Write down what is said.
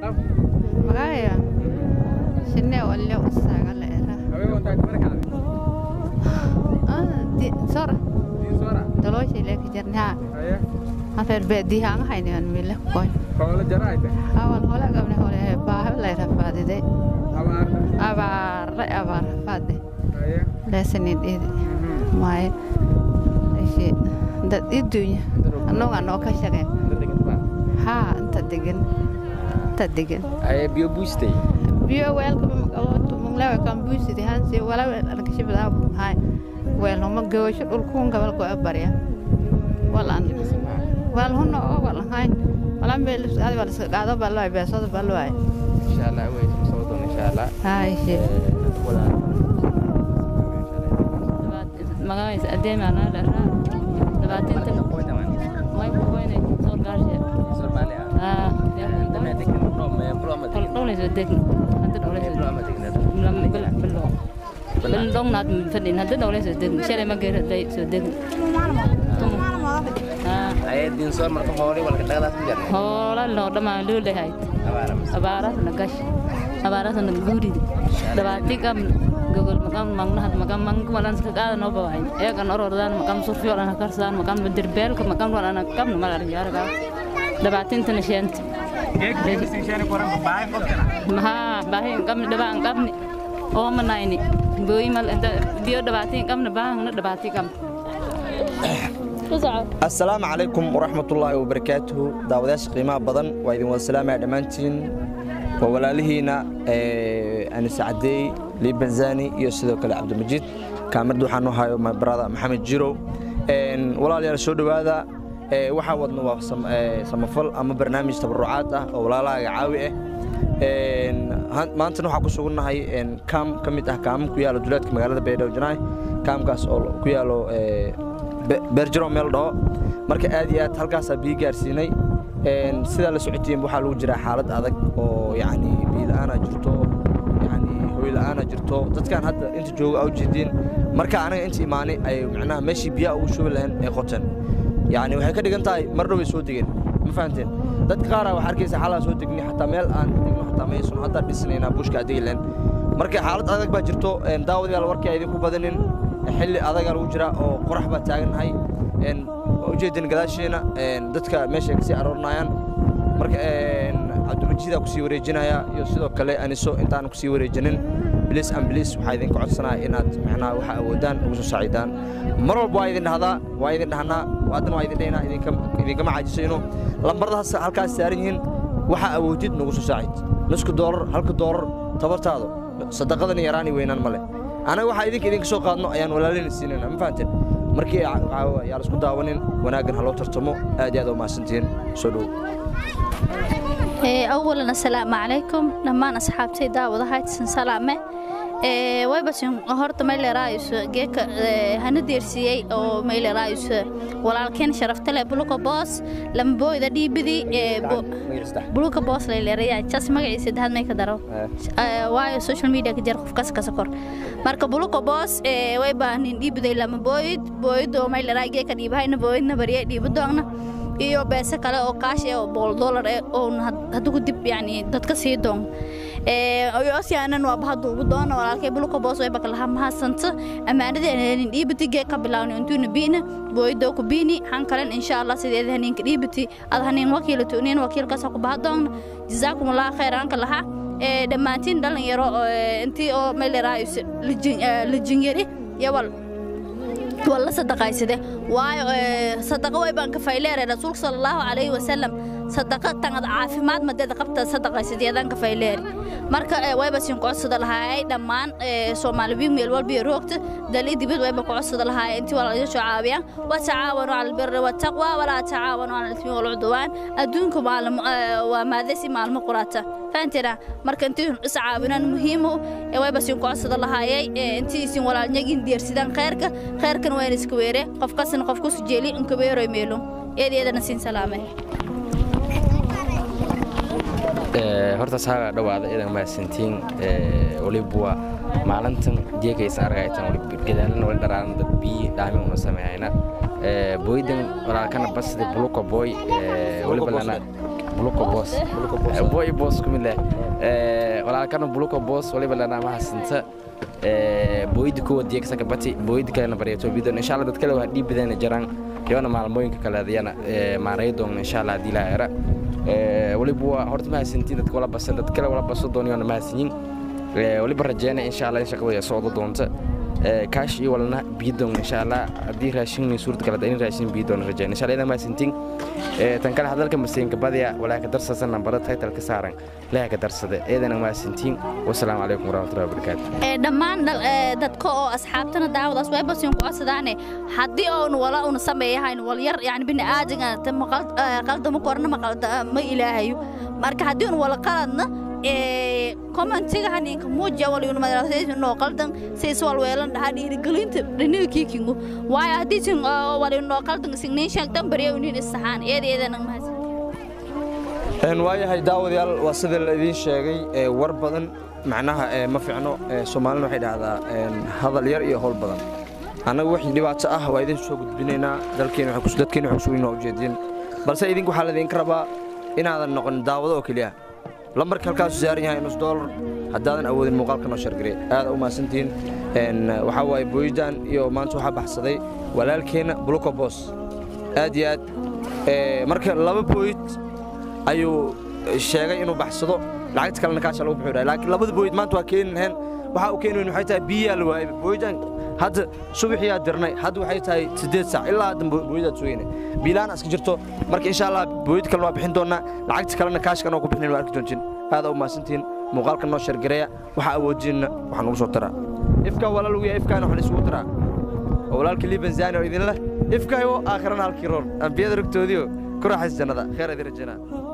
magaya shinne wallo usaga leera sora doloshi lek jarnya after be di hang hai ne mile koy awal hola gamne hole ba la rafadide abar abar fade lesenid id may ishi dad idunya anong ano ka shaqeen ha inta degan inta degan aye biyo buustay biyo weelka maqaboto munglawa kan buusidi hansi wala arkashibada hay weel homa goosho dhulkuun gabal ko barya walan wal hono oo walan hayn wala meel aad wala qaado balay beesada balay insha Allah way soo doon insha Allah hay shi wala magaciisa adeemaanaa dharaa labaatantan may kuhoyne soor gaarshe dhowlayso degn hadda dhowlayso bilo bil dhownaad fadhin hadda dhowlayso degn shalay ma geeraday soo degn aye din soo marka hoori walka dhaqdaas ku jarnay hoola loo dhamaa luulahayd abaarasna gash abaarasna guuridi dhabaati qab gogol makam mangnahad makam mangkumalan sekada no bawain ya kan orordan makam surfio lana karsan makam dirbel ke makam lana kam no malar yar ga dabatin tan shent maha bahin kam dabang kam ni oh manai ni boi mal dia dabatin kam na bang na dabati kam asalaamu calaykum waraxmatullaahi wabarakaatuhu daawadayaasha qiimaha badan waa idin wada salaamaya dhammaantiin waa walaalihiina anise cadeey lii banzani iyo sidoo kale cabdimajid kaamirda waxaan u hayo my brother maxamed jirow walaalayaal soo dhowaada waxaa wadna waa samafal ama barnaamij tabarucaad ah oo walaalahaaga caawi ah maantana waxaa ku sugannahay kaam ka mid ah kaamam ku yaalo duleedka magaalada baydhabo janaay kaamkaas oo ku yaalo beerjaro meel dhaho marka aad iyo aad halkaasaa biyo gaarsiinay sidaa la socotiin waxaa lagu jiraa xaalad adag oo yacni biyo-la'aana jirto yacni hooy la'aana jirto dadkan hadda inta jooga aa ujeediin marka anaga inta imaanay ay macnaha meeshii biyaha ugu shubi lahayn ay qoteen yacni waxay ka dhigan tahay mar dhow ay soo degeen ma fahanteen dadka qaaraa waxaa arkaysa xalaa soo degni xataa meel aan degno xataa maysan haddaa dhisnaynaa bushka adegi lahayn marka xaalad adag baa jirto daawadayaal warkii a idinku badanin xilli adagaa lagu jiraa oo qorax baa taagannahay ujeedin gadaasheena dadka meeshay kasii aroornayaan marka cabdimajiidaa kusii wareejinaya iyo sidoo kale aniso intaan kusii wareejinin bilis an bilis waxaa idinka codsanaya inaad macnaha waxa awoodaan ugu soo saacidaan mar walba waa idin dhahdaa waa idin dhahnaa haddana waa idin dhaynaa idinkama caajisayno lambaradaas halkaas saaran yihiin waxa awoodid nagu soo saacid nusku doolar halka doolar tabartaado sadaqadan yaraani weynaan ma leh anaga waxaa idinka idinka soo qaadno ayaan walaalina siinayna ma fahanteen markii yaa la isku daawanin wanaaggan ha loo tartamo aad iyo aad u mahadsantihiin soo dhow awalan assalaamu calaykum dhammaan asxaabtay daawadahaydsan salaame waybasin horta maylerayus geeka hana deersiiyey oo maylerayus walaalkeen sharaftale buluka boos lambooyda dhiibidi buluka boos layleeraya jas magaciisa dahad may ka daro waayo social media ka jar qof kas kasa kor marka buluka boos wayba nin dhiibiday lama booyid booyid oo mayleray geeka dhiibahayna booyidna bariya dhiibidoogna iyo beese kale oo kaash eh oo boqol dollar eh oo haddugu dib yani dadka sii doon osyaanan waa bahadu ugu doona walaalkay buluka boos way bakalaha mahadsanta ammaanadeena dhiibati gee ka bilaawni intuuna biina booyidoo ku biini han kalen insha allah sideeda haniinka dhiibati ad haniin wakiila tuuniin wakiilkaas ku bahadoon jazaakum allah khayr anka laha dhammaantiin dhalinyaro intii oo meeleraayus lijinyari yawal walla sadaqaysade waayo sadaqa way baan ka fayleeray rasuulka sala allahu calayhi wasalam sadaqa tangad caafimaad madeeda qabta sadaqaysadeedaan ka fayleeri marka wayba siin codsada lahaayay dhammaan soomaali wiig meel walba roogta dali dibad wayba ku codsada lahaayay intii waa laga soo caawiyaan wa tacaawanu cala albirri wattaqwa walaa tacaawanu cala alismi walcudwaan adduunka maalmo waa maadasi maalmo qurata fahanteena marka intii is caawinaan muhiimu wayba siin codsada lahaayay intii isin walaalnyagin deersidaan khayrka khayrkan wayna iska weere qof kasina qof kusu jeeli inka weeroy meelo eedeedana siin salaamay horta saaga dhawaada idan mahadsantiin waliba waa maalintan jeekaysan argaytan waliba gadaalana wali dharaaran dad biyi dhaami una sameeyayna booydan walaalkana basdi buluka booy waliba lana buluko boos boy boos kumid leh walaalkana buluko boos waliba lanaamaha sinta booyida kuwa diyagsaka bati booyida kalena baryato bidon insha allah dad kale waa dhiib badana jaraan iyona maalmooyinka kale adiyana maaraya doon insha allah hadii laa era waliba waa horta mahadsantiin dadka wala basan dad kale wala baso doonayona mahadsanyin waliba rajeyna insha allah in shaqada ay socdo doonta kaash iyo walna biidon insha allah haddii raashin suurta kale in raashin biidon rajeyna insha allah idan mahadsantiin tan kale hadalka maseenka badiya walaa ka darsasan nambara title ka saaran leha ka darsada eedana mahadsantiin wasalaamu calaykum waraxmatullahi wabarakaatu dhammaan dadka oo asxaabtana daawadaas waybasin ku asadaane haddii oon wala una sameeyahayn walyar yani bini'aadinga qaldama korna ma ilaahayo marka haddii un wala qaladna commentiga haninka muujiya walyuna madrasaysinoo qaldan siis walweelan dhahaa dhiirigelinta dhiniga kiikingu waayo haddii sin walinoo qaldan signayn sheegtan barya unin isaxaan eeda eedana mahadsan waayahay daawadayaal waa sida la idiin sheegay war badan macnaha ma fiicno soomaalina waxay dhahdaa hadal yar iyo howl badan annagu wixii dhibaato ah waa idin soo gudbinaynaa dalkeena dadkeena waxay kusugan waa ujeedin balse idinku waxaa laydinka rabaa inaadan noqon daawado oo keliya lambarka halkaasu saaran yahay nus doolar haddaadan awoodin muuqaalka noo shargare aad u mahadsantihiin waxaa waaye booyidan iyo maanta waxaa baxsaday walaalkeenna buluko boos aad iyo aad marka laba booyid ayuu sheegay inuu baxsado lacagta kalena kaasha lagu bixi laakiin labada booyid maanta waa keeni lahayn waxa uu keeni weyn waxay tahay biyaa la waayay booyidan hadda subaxiyaa dirnay hadda waxay tahay siddeed saac ilaa hadda booyidaad sugayna biilaan iska jirto marka insha allah booyid kalena waa bixin doonaa lacagta kalena kaashkan oo ku bixinayn waa arki doontiin aad u mahadsantihiin muuqaalka noo shargareeya waxa awoodinna waxaan ugu soo taraa ifkaa walaal ugu yahay ifkaana waxaan isugu taraa oo walaalka libanzani oo idin leh ifkaayo aakhirana halkii roor ambiyada rugtoodiio ku raaxays jannada kheer idin rajanaa